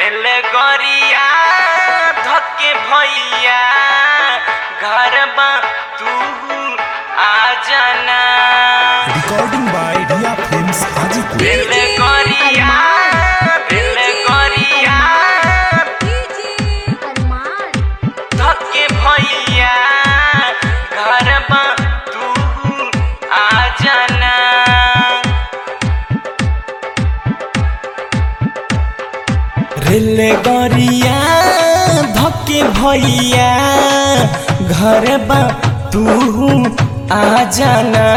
बेलगरिया धके भैया घर बा तू आ जाना recording by Riya films Hajipur बेलगरिया बेलगरिया धके भैया घर बा तू आ जाना रेल गरिया धके भैया घर बा तू आ जाना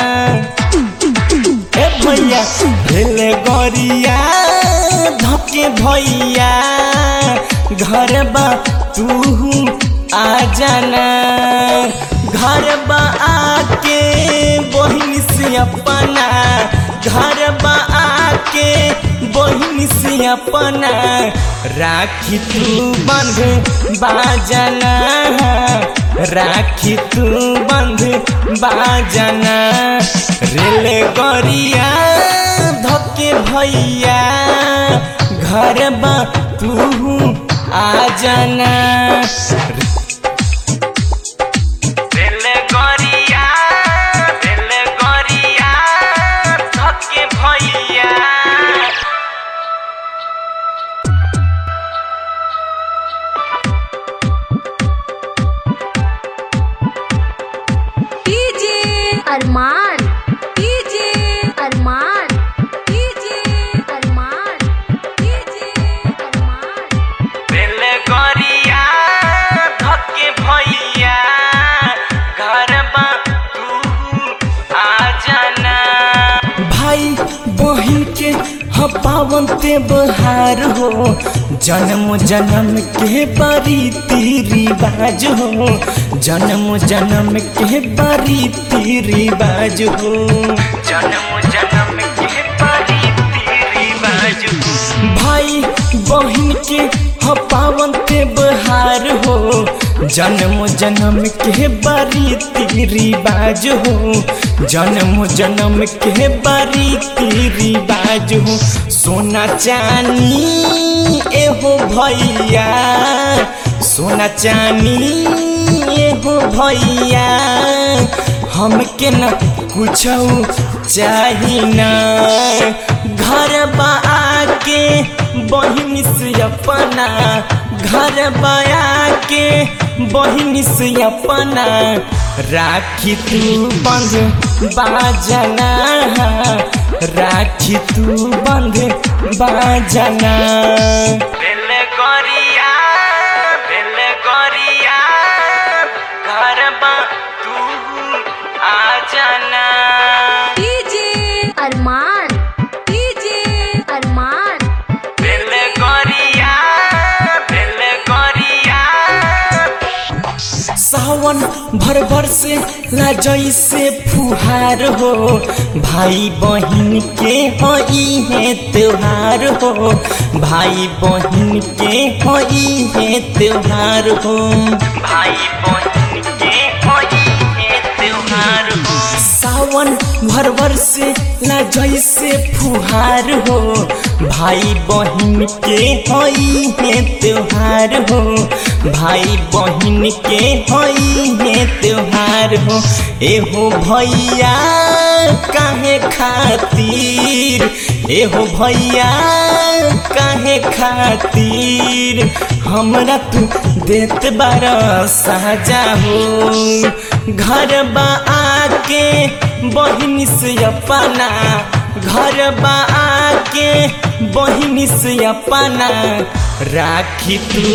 ए भैया रेल गरिया धके भैया घर बा तू आ जाना घर बा आके बहिन से अपना घर बा आके बहिन से अपना राखी तू बंध बाजना राखी तू बंध बाजना रेल गरिया धके भैया घर बा तू आ जाना रेल गरिया रेल गरिया धके भैया Arman DJ Arman DJ Arman DJ Arman रेल गरिया धके भैया घर बा तू आ जाना भाई बहिन के ह पावन ते बहार हो जन्म जन्म के बड़ी रिवाज हो जन्म जन्म के बड़ी रिवाज हो जन्म जन्म के बड़ी रिवाज हो भाई बहिन के ह पावन ते बहार हो जन्म जन्म के बड़ी रिवाज हो जन्म जन्म के बड़ी रिवाज हो सोना चानी एहो भैया सोना चानी एहो भैया हमके न कुछ चाही ना घर बा आके बहिन से अपना घर बया के बहिन से अपना राखी तू बंध बाजना राखी तू बंध बाजना बेल गरिया बेल गरिया घर बा तू आ जाना डीजे अरमान डीजे अरमान बेल गरिया बेल गरिया सावन भर भर से ला जैसे फुहार हो भाई बहिन के हई है त्योहार हो भाई बहिन के हई है त्योहार हो भाई बहिन के हई है त्योहार हो सावन भर भर से ला जैसे फुहार हो भाई बहिन के हई है त्योहार हो भाई बहिन के हई है त्योहार हो एहो भैया काहे खातिर एहो भैया काहे खातिर हमरा तू देत बारा साजा हो घर बा आके बहिन से अपना घर बा आके बहिन से अपना राखी तू